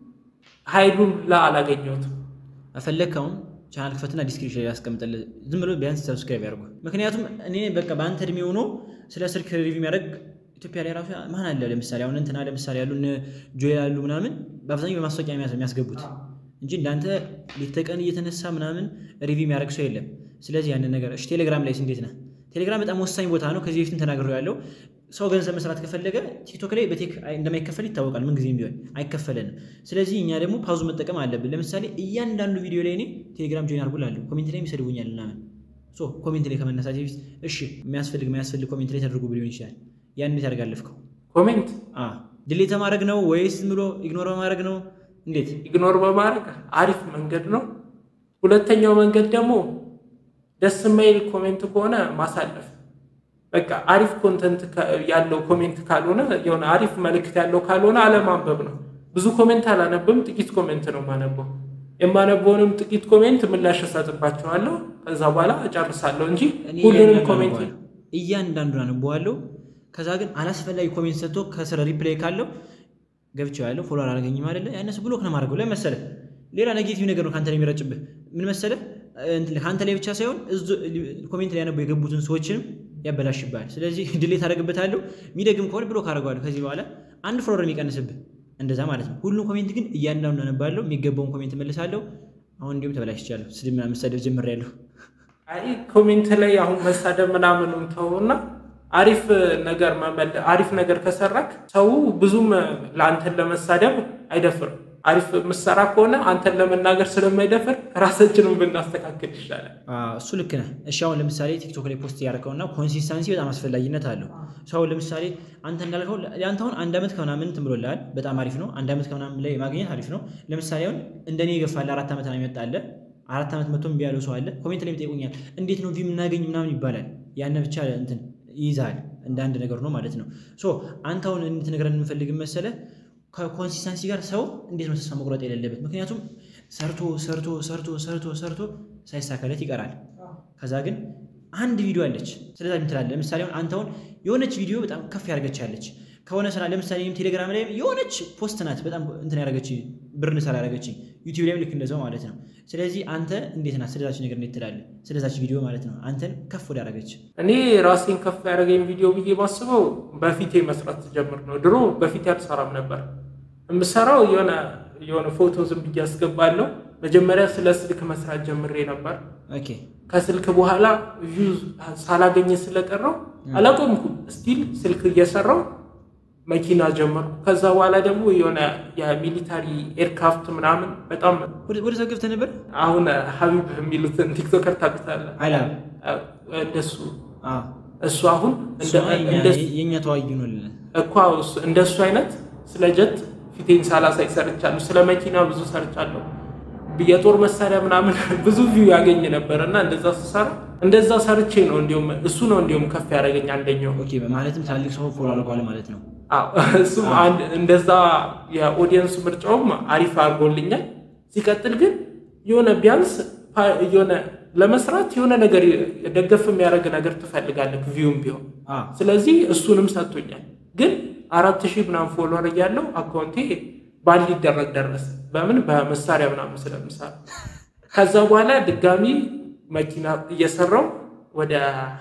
ኃይሉን ላ አላገኘሁትም። ፈለግከውን ቻናል ክፈትና ዲስክሪፕሽን ላይ ያስቀምጥልህ ዝም ብሎ ቢያንስ ሰብስክራይብ ያደርጉ ምክንያቱም እኔ በቃ በአንተ እድሜ ሆኖ ስለ ስልክ ሪቪው የሚያደርግ ኢትዮጵያ ላይ ራሱ ማን አለ ለምሳሌ አሁን እንትና ለምሳሌ ያሉ እነ ጆ ያሉ ምናምን በአብዛኛው በማስታወቂያ የሚያስ- የሚያስገቡት እንጂ እንዳንተ ሌት ተቀን እየተነሳ ምናምን ሪቪው የሚያደርግ ሰው የለም ስለዚህ ያንን ነገር እሺ ቴሌግራም ላይ እንዴት ነህ ቴሌግራም በጣም ወሳኝ ቦታ ነው ከዚህ በፊትም ተናግሬው ያለው ሰው ገንዘብ መስራት ከፈለገ ቲክቶክ ላይ በቴክ እንደማይከፈል ይታወቃል ምን ጊዜም ቢሆን አይከፈለንም ስለዚህ እኛ ደግሞ ፓዙ መጠቀም አለብን ለምሳሌ እያንዳንዱ ቪዲዮ ላይ እኔ ቴሌግራም ጆይን አድርጉ ላለሁ ኮሜንት ላይ ይሰድቡኛል ምናምን ሶ ኮሜንት ላይ ከመነሳት በፊት እሺ የሚያስፈልግ የማያስፈልግ ኮሜንት ላይ ተደርጎ ሊሆን ይችላል ያን እንዴት ያደርጋለፍከው ኮሜንት ድሌት ማድረግ ነው ወይስ ዝም ብሎ ኢግኖር በማድረግ ነው እንዴት ኢግኖር በማድረግ አሪፍ መንገድ ነው። ሁለተኛው መንገድ ደግሞ ደስ የማይል ኮሜንት ከሆነ ማሳለፍ። በቃ አሪፍ ኮንተንት ያለው ኮሜንት ካልሆነ የሆነ አሪፍ መልእክት ያለው ካልሆነ አለማንበብ ነው። ብዙ ኮሜንት አላነብም፣ ጥቂት ኮሜንት ነው የማነበው። የማነበውንም ጥቂት ኮሜንት ምላሽ እሰጥባቸዋለሁ። ከዛ በኋላ እጨርሳለሁ እንጂ እኔ ሁሉንም እያንዳንዱን ኮሜንት አነበዋለሁ። እያንዳንዱን አነበዋለሁ ከዛ ግን አላስፈላጊ ኮሜንት ሰጥቶ ከስረ ሪፕላይ ካለው ገብቼው ያለው ፎሎ አላገኝም አይደለ ያነሱ ብሎክ ነው ማድረገው ላይ መሰለ ሌላ ኔጌቲቭ ነገር ነው ከአንተ ላይ የሚረጭብህ ምን መሰለ እንትን ከአንተ ላይ ብቻ ሳይሆን እዙ- ኮሜንት ላይ ያነበው የገቡትን ሰዎችንም ያበላሽብሃል ስለዚህ ድሌት አደርግበታለሁ የሚደግም ከሆነ ብሎክ አደርገዋለሁ ከዚህ በኋላ አንድ ፎሎወር የሚቀንስብህ እንደዛ ማለት ነው ሁሉም ኮሜንት ግን እያንዳንዱ አነባለሁ የሚገባውን ኮሜንት መልሳለሁ አሁን እንዲሁም ተበላሽቻለሁ ስድብ ምናምን መሳደብ ጀምሬያለሁ አይ ኮሜንት ላይ አሁን መሳደብ ምናምኑን ተውና አሪፍ ነገር መመለ አሪፍ ነገር ከሰራክ ሰው ብዙም ለአንተን ለመሳደብ አይደፍርም። አሪፍ ምሰራ ከሆነ አንተን ለመናገር ስለማይደፍር ራሳችንን ብናስተካክል ይሻላል። አዎ፣ እሱ ልክ ነህ። እሺ አሁን ለምሳሌ ቲክቶክ ላይ ፖስት ያደረከውና ኮንሲስተንሲ በጣም አስፈላጊነት አለው። ሰው ለምሳሌ አንተ እንዳልከው አንተ አሁን አንድ ዓመት ከምናምን እንትን ብሎልሃል፣ በጣም አሪፍ ነው። አንድ ዓመት ከምናምን ላይ ማግኘት አሪፍ ነው። ለምሳሌ አሁን እንደኔ የገፋለ አራት ዓመት ነው የመጣለ አራት ዓመት መቶ እምቢ ያለው ሰው አለ። ኮሜንት ላይ ይጠይቁኛል፣ እንዴት ነው ቪው የምናገኝ ምናምን ይባላል። ያን ብቻ እንትን ይይዛል እንደ አንድ ነገር ነው ማለት ነው። ሶ አንተ አሁን እንድትነግረን የምንፈልግ መሰለህ ከኮንሲስተንሲ ጋር ሰው እንዴት ነው ተስፋ መቁረጥ የሌለበት? ምክንያቱም ሰርቶ ሰርቶ ሰርቶ ሰርቶ ሰርቶ ሳይሳካለት ይቀራል። ከዛ ግን አንድ ቪዲዮ አለች ስለዛ ምትላለ። ለምሳሌ አሁን አንተ አሁን የሆነች ቪዲዮ በጣም ከፍ ያደረገች ያለች ከሆነ ስራ ለምሳሌ እኔም ቴሌግራም ላይ የሆነች ፖስት ናት በጣም እንትን ያደረገች ብር እንሰራ ያደረገች ዩቲዩብ ላይም ልክ እንደዛው ማለት ነው። ስለዚህ አንተ እንዴት ናት ስለዛች ነገር እንዴት ትላለህ? ስለዛች ቪዲዮ ማለት ነው አንተን ከፍ ወደ ያደረገች እኔ ራሴን ከፍ ያደረገኝ ቪዲዮ ብዬ ባስበው በፊቴ መስራት ጀምር ነው። ድሮ በፊቴ አልሰራም ነበር። የምሰራው የሆነ የሆነ ፎቶ ዝም ብዬ አስገባለሁ። መጀመሪያ ስለ ስልክ መስራት ጀምሬ ነበር። ኦኬ ከስልክ በኋላ ቪው ሳላገኘ ስለቀረው አላቆምኩም። ስቲል ስልክ እየሰራው መኪና ጀመርኩ። ከዛ በኋላ ደግሞ የሆነ የሚሊታሪ ኤርክራፍት ምናምን በጣም ወደ ወደ ሰው ገብተህ ነበር አሁን ሀቢብ የሚሉትን ቲክቶከር ታውቁታለህ? አይላ እንደሱ አዎ እሱ አሁን እንደ- እሱማ የኛ- እንደሱ የእኛ ተዋጊ ነው ልልህ እኮ እሱ- እንደሱ አይነት ስለ ጀት ፊቴን ሳላሳይ ሰርቻለሁ። ስለ መኪና ብዙ ሰርቻለሁ። የጦር መሳሪያ ምናምን ብዙ ቪው ያገኝ ነበር እና እንደዛ ስሰራ እንደዛ ሰርቼ ነው እንዲሁም እሱ ነው እንዲሁም ከፍ ያደረገኝ አንደኛው ኦኬ ማለትም ትላልቅ ሰው ፎሎ አድርገዋል ማለት ነው። አዎ እሱም አንድ እንደዛ የኦዲየንስ ምርጫውም አሪፍ አድርጎልኛል። ሲቀጥል ግን የሆነ ቢያንስ ፓ- የሆነ ለመስራት የሆነ ነገር ደገፍ የሚያደርግ ነገር ትፈልጋለህ ቪውም ቢሆን አ ስለዚህ እሱንም ሰጥቶኛል። ግን አራት ሺህ ምናምን ፎሎወር እያለው አካውንቴ ባል ሊደረግ ደረሰ። በምን በመሳሪያ ምናምን ስለምሰራ ከዛ በኋላ ድጋሚ መኪና እየሰራው ወደ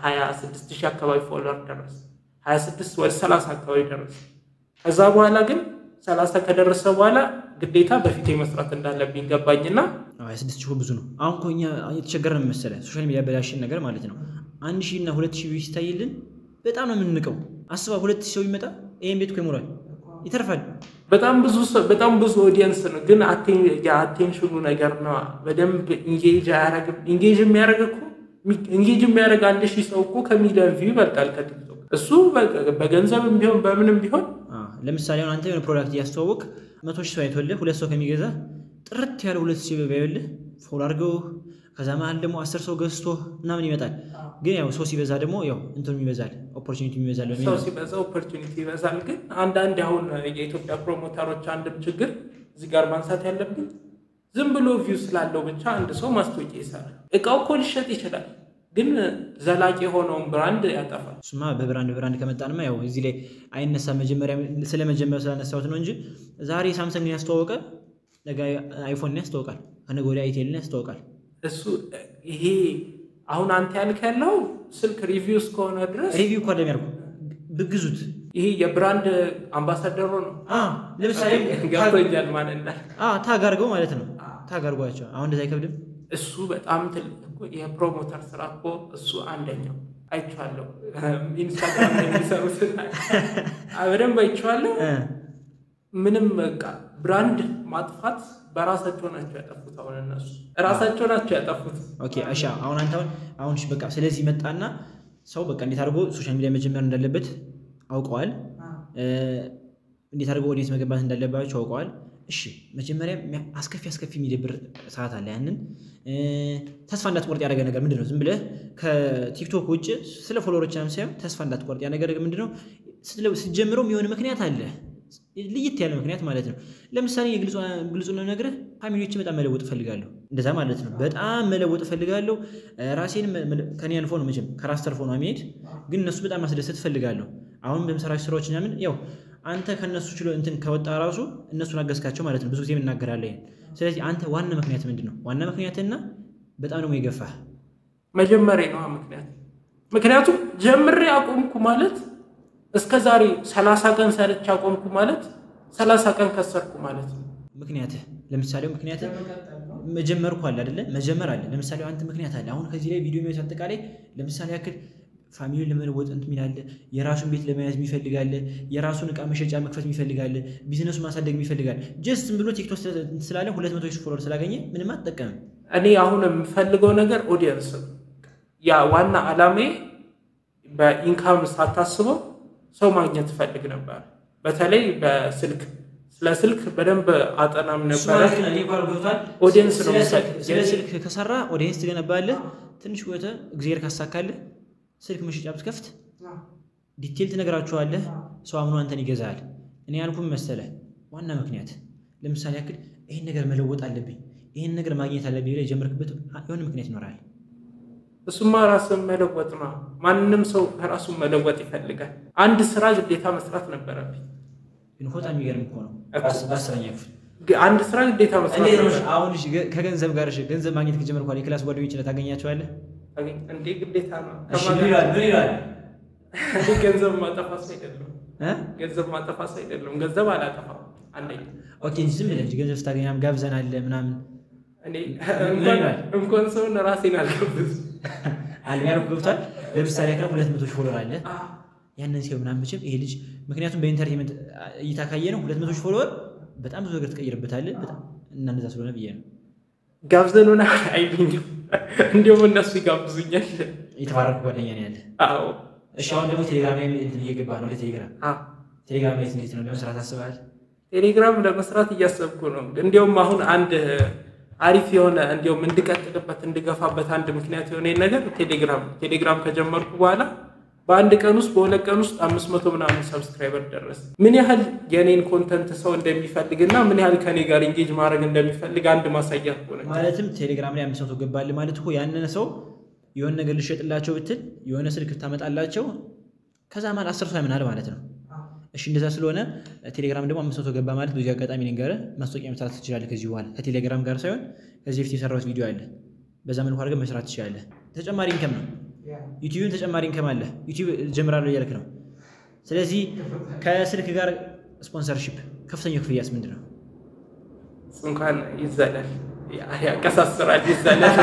26 ሺህ አካባቢ ፎሎወር ደረሰ። 26 ወደ 30 አካባቢ ደረሰ። ከዛ በኋላ ግን 30 ከደረሰ በኋላ ግዴታ በፊቴ መስራት እንዳለብኝ ገባኝና አዎ የስድስት ሺህ ብዙ ነው። አሁን እኮ እኛ የተቸገረን መሰለህ ሶሻል ሚዲያ በላሽን ነገር ማለት ነው። አንድ ሺህ እና ሁለት ሺህ ሲታይልን በጣም ነው የምንንቀው። አስባ ሁለት ሺህ ሰው ይመጣ ይህን ቤት እኮ ይሞላል፣ ይተርፋል። በጣም ብዙ ሰው በጣም ብዙ ኦዲየንስ ነው፣ ግን አቴን- የአቴንሽኑ ነገር ነው። በደንብ ኢንጌጅ አያረግም። ኢንጌጅ የሚያደርግ እኮ ኢንጌጅ የሚያደርግ አንድ ሺህ ሰው እኮ ከሚሊዮን ቪው ይበልጣል ከቲክቶክ። እሱ በ- በገንዘብም ቢሆን በምንም ቢሆን አ ለምሳሌ አሁን አንተ የሆነ ፕሮዳክት እያስተዋወቅ መቶ ሺህ ሰው አይቶልህ ሁለት ሰው ከሚገዛ ጥርት ያለ ሁለት ሺህ ባይልህ ፎሎ አድርገው ከዛ መሀል ደግሞ አስር ሰው ገዝቶ ምናምን ይመጣል። ግን ያው ሰው ሲበዛ ደግሞ ያው እንትኑ ይበዛል፣ ኦፖርቹኒቲ ይበዛል በሚል ሰው ነው። ሲበዛ ኦፖርቹኒቲ ይበዛል። ግን አንዳንድ አሁን የኢትዮጵያ ፕሮሞተሮች አንድም ችግር እዚህ ጋር ማንሳት ያለብን ዝም ብሎ ቪው ስላለው ብቻ አንድ ሰው ማስታወቂያ ይሰራል። እቃው እኮ ሊሸጥ ይችላል፣ ግን ዘላቂ የሆነውን ብራንድ ያጠፋል። እሱማ በብራንድ ብራንድ ከመጣንማ ያው እዚህ ላይ አይነሳ መጀመሪያ ስለ መጀመሪያ ስላነሳሁት ነው እንጂ ዛሬ ሳምሰንግን ያስተዋወቀ ነገ አይፎንን ያስተዋውቃል፣ ከነገ ወዲያ አይቴልን ያስተዋውቃል። እሱ ይሄ አሁን አንተ ያልክ ያለው ስልክ ሪቪው እስከሆነ ድረስ ሪቪው እኮ እንደሚያደርጉ ብግዙት ይሄ የብራንድ አምባሳደሩ ነው። አ ለምሳሌ ገብቶኛል ማለት እንዳል አ ታግ አድርገው ማለት ነው። ታግ አድርጓቸው አሁን እንደዛ አይከብድም። እሱ በጣም ትልቅ እኮ የፕሮሞተር ስራ እኮ እሱ አንደኛው አይቼዋለሁ። ኢንስታግራም ላይ የሚሰሩት በደንብ አይቼዋለሁ። እ ምንም በቃ ብራንድ ማጥፋት በራሳቸው ናቸው ያጠፉት። አሁን እነሱ ራሳቸው ናቸው ያጠፉት። ኦኬ እሺ። አሁን አንተ አሁን አሁን እሺ በቃ ስለዚህ መጣና ሰው በቃ እንዴት አድርጎ ሶሻል ሚዲያ መጀመር እንዳለበት አውቀዋል። እ እንዴት አድርጎ ኦዲየንስ መገንባት እንዳለባቸው አውቀዋል። እሺ መጀመሪያ የሚያ- አስከፊ አስከፊ የሚደብር ሰዓት አለ። ያንን እ ተስፋ እንዳትቆርጥ ያደረገ ነገር ምንድን ነው? ዝም ብለህ ከቲክቶክ ውጭ ስለ ፎሎወሮች ምናምን ሳይሆን ተስፋ እንዳትቆርጥ ያ ነገር ምንድን ነው? ስትለ- ስትጀምረው የሚሆን ምክንያት አለ ልይት ያለ ምክንያት ማለት ነው። ለምሳሌ ግልጹ ነው ነግረህ ፋሚሊዎችን በጣም መለወጥ እፈልጋለሁ፣ እንደዛ ማለት ነው። በጣም መለወጥ እፈልጋለሁ። ራሴን ከኔ አልፎ ነው መቼም ከራስ ተርፎ ነው የሚሄድ፣ ግን እነሱ በጣም ማስደሰት እፈልጋለሁ። አሁን በምሰራቸው ስራዎች ምናምን ያው አንተ ከነሱ ችሎ እንትን ከወጣ ራሱ እነሱን አገዝካቸው ማለት ነው። ብዙ ጊዜ እናገራለን። ስለዚህ አንተ ዋና ምክንያት ምንድን ነው? ዋና ምክንያትና በጣም ደግሞ የገፋህ መጀመሪያ ነው ምክንያት ምክንያቱም ጀምሬ አቆምኩ ማለት እስከ ዛሬ ሰላሳ ቀን ሰርቼ አቆምኩ ማለት ሰላሳ ቀን ከሰርኩ ማለት ነው። ምክንያትህ ለምሳሌ ምክንያትህ መጀመር እኮ አለ አይደለ? መጀመር አለ። ለምሳሌ አንተ ምክንያት አለ። አሁን ከዚህ ላይ ቪዲዮ የሚወስ አጠቃላይ ለምሳሌ ያክል ፋሚሊን ለመለወጥ እንትን የሚላለ የራሱን ቤት ለመያዝ የሚፈልጋለ የራሱን እቃ መሸጫ መክፈት የሚፈልጋለ ቢዝነሱ ማሳደግ የሚፈልጋለ ጀስት ዝም ብሎ ቲክቶክ ስላለ ሁለት መቶ ሺህ ፎሎወር ስላገኘ ምንም አትጠቀምም። እኔ አሁን የምፈልገው ነገር ኦዲየንስ ነው። ያ ዋና ዓላሜ በኢንካም ሳታስበው ሰው ማግኘት ትፈልግ ነበር። በተለይ በስልክ ስለ ስልክ በደንብ አጠናም ነበረ። ኦዲየንስ ነው ስለ ስልክ ከሰራ ኦዲየንስ ትገነባለህ። ትንሽ ቆይተህ እግዚአብሔር ካሳካልህ ስልክ መሸጫ ብትከፍት ዲቴል ትነግራችኋለህ። ሰው አምኖ አንተን ይገዛል። እኔ ያልኩም መሰለህ ዋና ምክንያት ለምሳሌ ያክል ይህን ነገር መለወጥ አለብኝ፣ ይህን ነገር ማግኘት አለብኝ ብለህ የጀመርክበት የሆነ ምክንያት ይኖራል። እሱማ ራስን መለወጥ ነው። ማንም ሰው ራሱን መለወጥ ይፈልጋል። አንድ ስራ ግዴታ መስራት ነበረብኝ። ግን በጣም የሚገርም እኮ ነው። በአስረኛ ክፍል አንድ ስራ ግዴታ መስራት እንዴት ነው ነበረብኝ። አሁን እሺ፣ ከገንዘብ ጋር እሺ፣ ገንዘብ ማግኘት ከጀመርክ በኋላ የክላስ ጓደኞች ታገኛቸዋለህ? እንዴ ግዴታ ነው። እሺ፣ ምን ይላል? ምን ይላል? እኔ ገንዘብ ማጠፋ ሰው አይደለም። እ? ገንዘብ ማጠፋ ሰው አይደለም። ገንዘብ አላጠፋም። አንደኛ ኦኬ እንጂ ዝም ብለህ እንጂ ገንዘብ ስታገኝ ምናምን ጋብዘናል ምናምን እኔ ምን እንኳን ይላል? እንኳን ሰውን ራሴን አልገብዝ አልሚያር ገብቷል። ለምሳሌ ያክል ሁለት መቶ ሺህ ፎሎወር አለ ያንን ሲሆን ምናምን መቼም ይሄ ልጅ ምክንያቱም በኢንተርቴንመንት እይታ ካየ ነው ሁለት መቶ ሺህ ፎሎወር በጣም ብዙ ነገር ትቀይርበታለህ። በጣም እና እንደዛ ስለሆነ ብዬ ነው ጋብዘን ሆነ አይሉኝም። እንዲሁም እነሱ ይጋብዙኛል። የተባረኩ ጓደኛ ነው ያለ። አዎ እሺ አሁን ደግሞ ቴሌግራም ላይ እንትን እየገባ ነው ወደ ቴሌግራም አዎ። ቴሌግራም ላይ እንዴት ነው ለመስራት አስበሃል? ቴሌግራም ለመስራት እያሰብኩ ነው። እንዲያውም አሁን አንድ አሪፍ የሆነ እንዲያውም እንድቀጥልበት እንድገፋበት አንድ ምክንያት የሆነ ነገር ቴሌግራም ቴሌግራም ከጀመርኩ በኋላ በአንድ ቀን ውስጥ በሁለት ቀን ውስጥ አምስት መቶ ምናምን ሰብስክራይበር ደረስ። ምን ያህል የኔን ኮንተንት ሰው እንደሚፈልግ እና ምን ያህል ከኔ ጋር ኢንጌጅ ማድረግ እንደሚፈልግ አንድ ማሳያ ሆነ። ማለትም ቴሌግራም ላይ አምስት መቶ ገባል ማለት እኮ ያንን ሰው የሆነ ነገር ልሸጥላቸው ብትል የሆነ ስልክ ታመጣላቸው ከዛ ማለት አስር ሰው ያምናል ማለት ነው። እሺ እንደዛ ስለሆነ ቴሌግራም ደግሞ አምስት መቶ ገባ ማለት በዚህ አጋጣሚ ልንገርህ ማስታወቂያ መስራት ትችላለህ። ከዚህ በኋላ ከቴሌግራም ጋር ሳይሆን ከዚህ በፊት የሰራሁት ቪዲዮ አለ። በዛ መልኩ አድርገህ መስራት ትችላለህ። ተጨማሪ ኢንከም ነው። ዩቲዩብን ተጨማሪ ኢንከም አለ። ዩቲዩብ ጀምራለሁ እያልክ ነው። ስለዚህ ከስልክ ጋር ስፖንሰርሺፕ ከፍተኛው ክፍያስ ምንድን ነው? እሱ እንኳን ይዘላል፣ ያቀሳስራል፣ ይዘላል።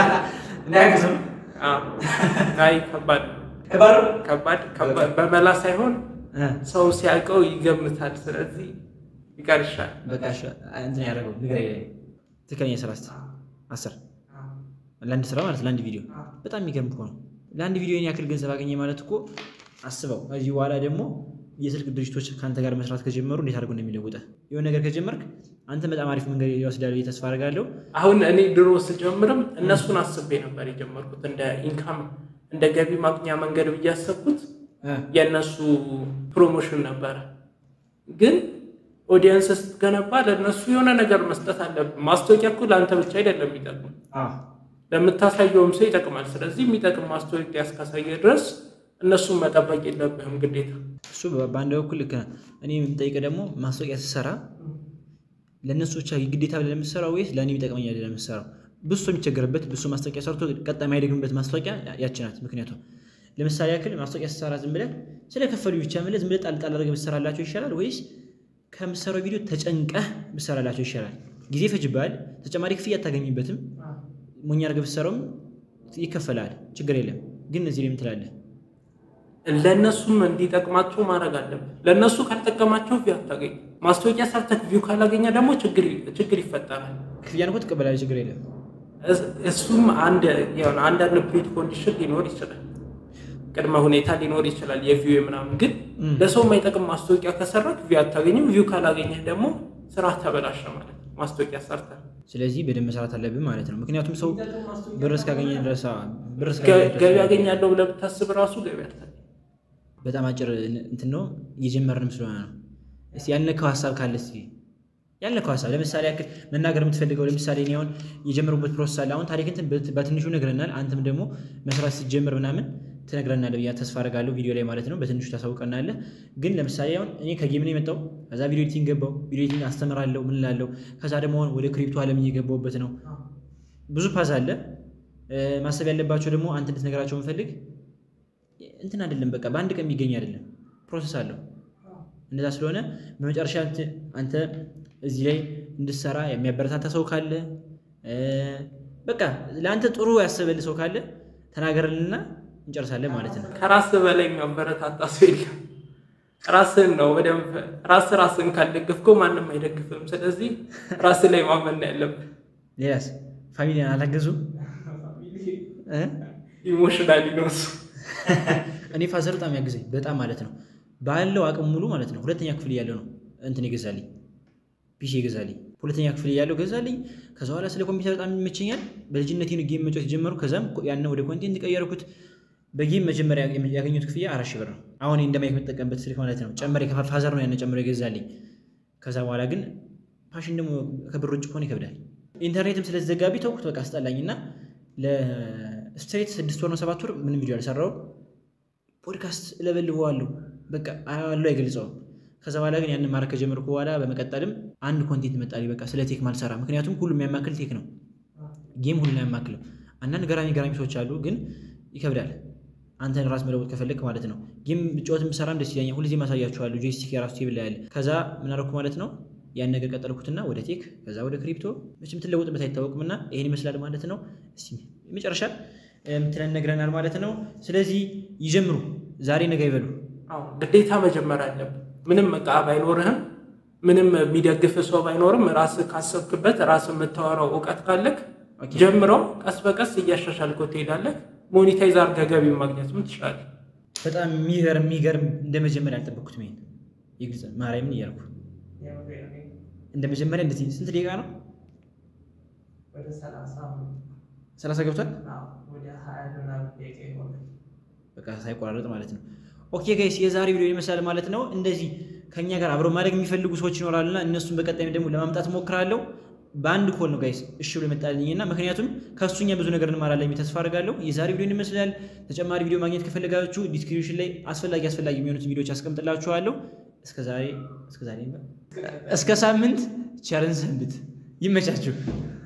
አዎ። አይ ከባድ ከባድ ከባድ በመላ ሳይሆን ሰው ሲያውቀው ይገምታል። ስለዚህ ይቀር ይሻል። በቃ እሺ፣ እንትን ያደረገው ንገረኝ። ትክክለኛ ስራ ስ አስር ለአንድ ስራ ማለት ለአንድ ቪዲዮ በጣም የሚገርም እኮ ነው። ለአንድ ቪዲዮ ይህን ያክል ገንዘብ አገኘ ማለት እኮ አስበው። ከዚህ በኋላ ደግሞ የስልክ ድርጅቶች ከአንተ ጋር መስራት ከጀመሩ እንዴት አድርገው እንደሚለውጠ የሆነ ነገር ከጀመርክ አንተ በጣም አሪፍ መንገድ ይወስዳል ብዬ ተስፋ አደርጋለሁ። አሁን እኔ ድሮ ስጀምርም እነሱን አስቤ ነበር የጀመርኩት እንደ ኢንካም እንደ ገቢ ማግኛ መንገድ ብዬ ያሰብኩት የእነሱ ፕሮሞሽን ነበረ። ግን ኦዲየንስ ስትገነባ ለእነሱ የሆነ ነገር መስጠት አለብን። ማስታወቂያ እኮ ለአንተ ብቻ አይደለም የሚጠቅሙ ለምታሳየውም ሰው ይጠቅማል። ስለዚህ የሚጠቅም ማስታወቂያ እስካሳየ ድረስ እነሱን መጠበቅ የለብህም ግዴታ። እሱ በአንድ በኩል ልክ ነህ። እኔ የምጠይቀህ ደግሞ ማስታወቂያ ስትሰራ ለእነሱ ብቻ ግዴታ ብለህ ለምትሰራው ወይስ ለእኔ ይጠቅመኛል ለምትሰራው? ብዙ ሰው የሚቸገርበት ብዙ ሰው ማስታወቂያ ሰርቶ ቀጣይ የማይደግምበት ማስታወቂያ ያች ናት። ምክንያቱም ለምሳሌ ያክል ማስታወቂያ ስትሰራ ዝም ብለህ ስለከፈሉ ብቻ ብለህ ዝም ብለህ ጣል ጣል አድርገህ ብትሰራላቸው ይሻላል ወይስ ከምትሰራው ቪዲዮ ተጨንቀህ ብትሰራላቸው ይሻላል? ጊዜ ይፈጅብሃል፣ ተጨማሪ ክፍያ አታገኝበትም። ሞኛ አድርገህ ብትሰራውም ይከፈላል፣ ችግር የለም። ግን እዚህ ላይ ምን ትላለህ? ለእነሱም እንዲጠቅማቸው ማድረግ አለብን። ለእነሱ ካልጠቀማቸው ቪው አታገኝ። ማስታወቂያ ሰርተህ ቪው ካላገኘ ደግሞ ችግር ይፈጠራል። ክፍያን እኮ ትቀበላለህ፣ ችግር የለም። እሱም አንዳንድ ፕሪት ኮንዲሽን ሊኖር ይችላል፣ ቅድመ ሁኔታ ሊኖር ይችላል። የቪው ምናምን ግን ለሰው የማይጠቅም ማስታወቂያ ከሰራክ ቪው አታገኝም። ቪው ካላገኘህ ደግሞ ስራ ተበላሸ ማለት ነው። ማስታወቂያ ሰርተህ ስለዚህ በደንብ መስራት አለብን ማለት ነው። ምክንያቱም ሰው ብር እስካገኘ ድረስ ብር ገቢ ያገኛለሁ ብለህ ብታስብ ራሱ ገቢ አታገኝም። በጣም አጭር እንትን ነው እየጀመርንም ስለሆነ ነው። እስኪ ያልነካው ሀሳብ ካለ እስኪ ያልነካው ሀሳብ ለምሳሌ ያክል መናገር የምትፈልገው ለምሳሌ እኔ አሁን የጀመሩበት ፕሮሰስ አለ። አሁን ታሪክ እንትን በትንሹ ነግረናል። አንተም ደግሞ መስራት ስትጀምር ምናምን ትነግረናለህ ብዬ ተስፋ አደርጋለሁ። ቪዲዮ ላይ ማለት ነው በትንሹ ታሳውቀናለህ። ግን ለምሳሌ አሁን እኔ ከጌም ነው የመጣው። ከዛ ቪዲዮ ኤዲቲንግ ገባው። ቪዲዮ ኤዲቲንግ አስተምራለሁ ምን እላለሁ። ከዛ ደግሞ አሁን ወደ ክሪፕቶ ዓለም እየገባሁበት ነው። ብዙ ፓዝ አለ። ማሰብ ያለባቸው ደግሞ አንተ እንድትነግራቸው የምፈልግ እንትን አይደለም። በቃ በአንድ ቀን የሚገኝ አይደለም፣ ፕሮሰስ አለው። እንደዛ ስለሆነ በመጨረሻ አንተ እዚህ ላይ እንድትሰራ የሚያበረታታ ሰው ካለ በቃ ለአንተ ጥሩ ያሰበልህ ሰው ካለ ተናገርልና እንጨርሳለን ማለት ነው። ከራስህ በላይ የሚያበረታታ ሰው የለም። ራስህን ነው በደንብ ራስህ ራስህን ካልደገፍከው ማንም አይደግፍም። ስለዚህ ራስህ ላይ ማመን ነው ያለብህ። ሌላስ ፋሚሊን አላገዙም ኢሞሽናል ነው እሱ። እኔ ፋዘር በጣም ያግዘኝ በጣም ማለት ነው ባለው አቅም ሙሉ ማለት ነው። ሁለተኛ ክፍል እያለው ነው እንትን ይገዛልኝ ፒሲ ይገዛልኝ። ሁለተኛ ክፍል እያለው ገዛልኝ። ከዛ በኋላ ስለ ኮምፒውተር በጣም ይመቸኛል። በልጅነት ጌም መጫወት ጀመሩ። ከዛም ያን ወደ ኮንቴንት ቀየርኩት። በጌም መጀመሪያ ያገኙት ክፍያ አራት ሺህ ብር ነው። አሁን እንደማይክ የምጠቀምበት ስልክ ማለት ነው። ጨመሬ ፋዘር ነው ያን ጨምሮ ይገዛልኝ። ከዛ በኋላ ግን ፋሽን ደግሞ ከብር ውጭ ከሆነ ይከብዳል። ኢንተርኔትም ስለተዘጋቢ ተውኩት። በቃ አስጠላኝ እና ለስትሬት ስድስት ወር ነው ሰባት ወር ምንም ቪዲዮ አልሰራውም። ፖድካስት እለበልበዋለሁ በቃ አያዋለሁ አይገልጸውም። ከዛ በኋላ ግን ያንን ማድረግ ከጀመርኩ በኋላ በመቀጠልም አንድ ኮንቴንት መጣልኝ። በቃ ስለ ቴክ ማልሰራ ምክንያቱም ሁሉም የሚያማክል ቴክ ነው። ጌም ሁሉን አያማክልም። አንዳንድ ገራሚ ገራሚ ሰዎች አሉ፣ ግን ይከብዳል። አንተን ራስ መለወጥ ከፈለግ ማለት ነው። ጌም ጨዋት የምሰራም ደስ ይለኛል። ሁልጊዜ ማሳያችኋለሁ። ጆይስቲክ የራሱ ቴብል ላይ ያለ። ከዛ ምን አደረኩ ማለት ነው ያን ነገር ቀጠልኩትና ወደ ቴክ፣ ከዛ ወደ ክሪፕቶ። መቼም ትለወጥበት አይታወቅምና ይሄን ይመስላል ማለት ነው። እስኪ መጨረሻ ምትለን ነግረናል ማለት ነው። ስለዚህ ይጀምሩ፣ ዛሬ ነገ ይበሉ። ግዴታ መጀመር አለብን። ምንም እቃ ባይኖርህም ምንም የሚደግፍ ሰው ባይኖርም ራስህ ካሰብክበት ራስህ የምታወራው እውቀት ካለክ ጀምረው ቀስ በቀስ እያሻሻልከው ትሄዳለህ። ሞኒታይዝ አድርገህ ገቢ ማግኘት ምን ትችላለህ። በጣም የሚገርም የሚገርም እንደ መጀመሪያ አልጠበቅኩትም። ይሄን የግልጽ ማርያምን እያልኩ እንደ መጀመሪያ እንደዚህ ስንት ደቂቃ ነው? ወደ ሰላሳ ሰላሳ ገብቷል። ወደ ሀያ ምናምን ደቂቃ ይሆናል። በቃ ሳይቆራረጥ ማለት ነው። ኦኬ ጋይስ የዛሬ ቪዲዮ ይመስላል ማለት ነው። እንደዚህ ከኛ ጋር አብረው ማድረግ የሚፈልጉ ሰዎች ይኖራሉና እነሱን በቀጣይም ደግሞ ለማምጣት ሞክራለሁ። በአንድ ኮል ነው ጋይስ እሺ ብሎ ይመጣልኝና ምክንያቱም ከእሱኛ ብዙ ነገር እንማራለን የሚል ተስፋ አድርጋለሁ። የዛሬ ቪዲዮ ይመስላል። ተጨማሪ ቪዲዮ ማግኘት ከፈለጋችሁ ዲስክሪፕሽን ላይ አስፈላጊ አስፈላጊ የሚሆኑትን ቪዲዮዎች አስቀምጥላችኋለሁ። እስከ ዛሬ እስከ ዛሬ እስከ ሳምንት ቸርን ሰንብት። ይመቻችሁ።